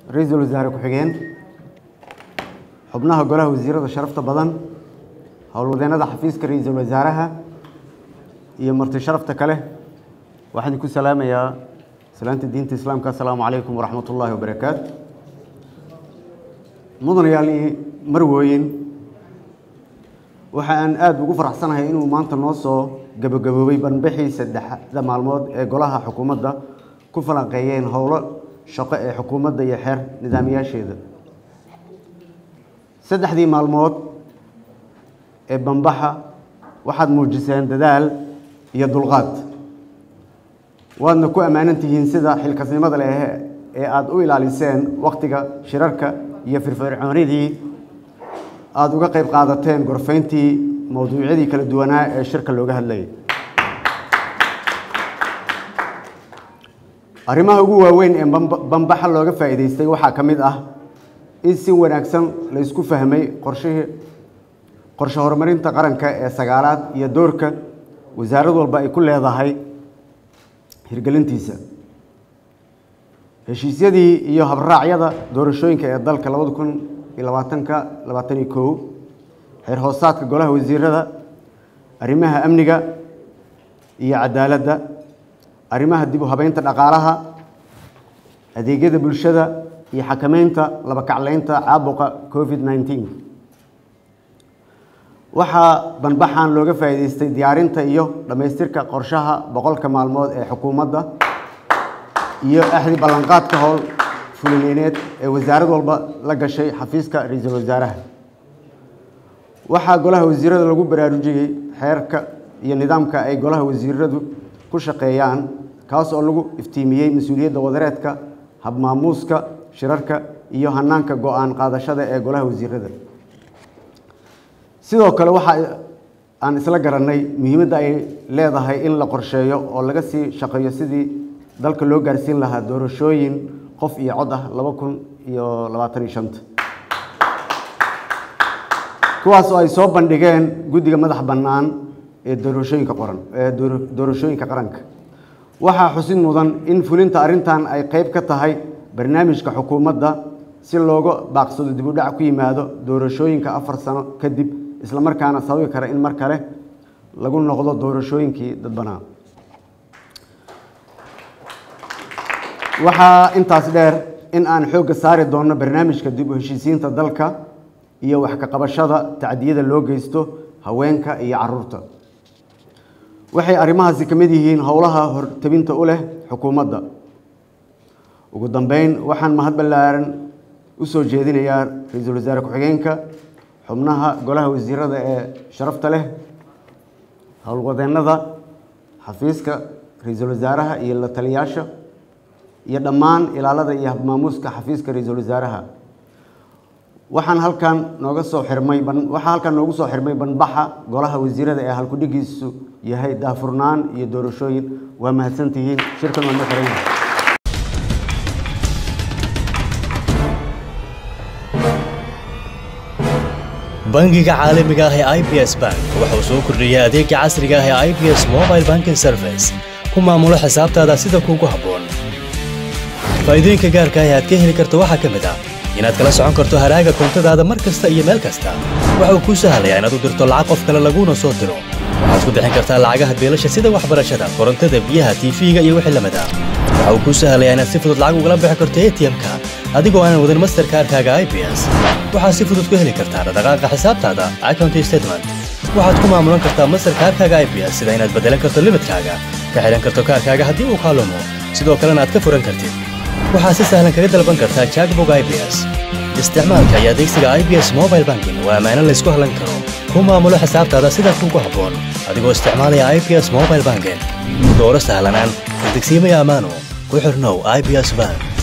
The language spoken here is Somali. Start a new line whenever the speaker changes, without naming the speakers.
ra-iisul wasaare ku-xigeen xubnaha golaha wasiirada sharafta badan howlwadeennada xafiiska ra-iisul wasaaraha iyo marti sharafta kale waxaan ku salaamayaa salaanta diinta islaamka assalaamu calaykum waraxmat ullaahi wabarakaatu mudanayaal iyo marwooyin waxa aan aada ugu faraxsanahay inuu maanta noo soo gabagaboobay banbixii saddexda maalmood ee golaha xukuumadda ku falanqeeyeen howlo shaqo ee xukuumadda iyo xeer nidaamiyaasheeda saddexdii maalmood ee banbaxa waxaad muujiseen dadaal iyo dulqaad waadna ku ammaanan tihiin sida xilkasnimada leh ee aada u ilaaliseen wakhtiga shirarka iyo firfircoonidii aada uga qayb qaadateen gorfayntii mowduucyadii kala duwanaa ee shirka looga hadlayay arrimaha ugu waaweyn ee banbaxa looga faa'iidaystay waxaa ka mid ah in si wanaagsan la isku fahmay qorshihii qorshe horumarinta qaranka ee sagaalaad iyo doorka wasaarad walba ay ku leedahay hirgelintiisa heshiisyadii iyo habraacyada doorashooyinka ee dalka labada kun iyo labaatanka labaatan iyo kow xeer hoosaadka golaha wasiirada arrimaha amniga iyo cadaaladda arrimaha dib u habeynta dhaqaalaha adeegyada bulshada iyo xakameynta laba kacleynta caabuqa covid nneteen waxaa banbaxan looga faa'iidaystay diyaarinta iyo dhammaystirka qorshaha boqolka maalmood ee xukuumadda iyo axdi ballanqaadka howl fulineed ee wasaarad walba la gashay xafiiska ra-iisul wasaaraha waxaa golaha wasiirada lagu baraarujiyey xeerka iyo nidaamka ay golaha wasiiradu ku shaqeeyaan kaas oo lagu iftiimiyey mas-uuliyadda wadareedka habmaamuuska shirarka iyo hanaanka go-aan qaadashada ee golaha wasiirada sidoo kale waxa aan isla garannay muhiimadda ay leedahay in la qorsheeyo oo laga sii shaqeeyo sidii dalka loo gaarsiin lahaa doorashooyin qof iyo cod ah laba kun iyo labaatan iyo shanta kuwaas oo ay soo bandhigeen guddiga madax bannaan ee doorashooyinka qoran ee doorashooyinka qaranka waxaa xusid mudan in fulinta arrintan ay qeyb ka tahay barnaamijka xukuumadda si looga baaqsado dib u dhac ku yimaado doorashooyinka afar sano kadib isla markaana sababi kara in mar kale lagu noqdo doorashooyinkii dadbanaa waxaa intaas dheer in aan xoogga saari doonno barnaamijka dib u heshiisiinta dalka iyo wax ka qabashada tacdiyada loo geysto haweenka iyo caruurta waxay arrimahaasi ka mid yihiin howlaha hortabinta u leh xukuumadda ugu dambeyn waxaan mahad ballaaran u soo jeedinayaa ra-iisul wasaare ku-xigeenka xubnaha golaha wasiirada ee sharafta leh howlwadeennada xafiiska ra-iisul wasaaraha iyo la taliyaasha iyo dhammaan ilaalada iyo habmaamuuska xafiiska ra-iisul wasaaraha waxaan halkan nooga soo xirmay waxaa halkan noogu soo xirmay banbaxa golaha wasiirada ee halkudhigiisu yahay daafurnaan iyo doorashooyin waa mahadsantihiin shirkan waa ma xiran yahay
bangiga caalamiga ah ee i b s bank wuxuu soo kordhiyey adeega casriga ah ee i b s mobile banking service ku maamulo xisaabtaada sida kuugu habboon faa'iidooyinka gaarka ah ee aad ka heli karto waxaa ka mid ah inaad kala socon karto haraaga koontadaada mar kasta iyo meel kasta waxa uu kuu sahlayaa inaad u dirto lacag qof kale laguuna soo diro waxaad ku bixin kartaa lacagaha beelasha sida waxbarashada korontada biyaha tiifiga iyo wixii lamid ah waxa uu kuu sahlayaa inaad si fudud lacag ugala bixi karto atm-ka adigoo aanan wadin masterkaarkaaga i b s waxaad si fudud ku heli kartaa dhaqdhaqaaqa xisaabtaada account statement waxaad ku maamulan kartaa masterkaarkaaga i b s sida inaad beddelan karto limidkaaga ka xidhan karto kaarkaaga haddii uu kaalumo sidoo kalena aad ka furan kartid waxaad si sahlan kaga dalban kartaa jackbog i b s isticmaalka iyo adeegsiga i b s mobile banking waa ammaano laysku hallan karo ku maamulo xisaabtaada sida kuugu habboon adigoo isticmaalaya i b s mobile banking dooro sahlanaan degsiimaya ammaano ku xirnow i b s bank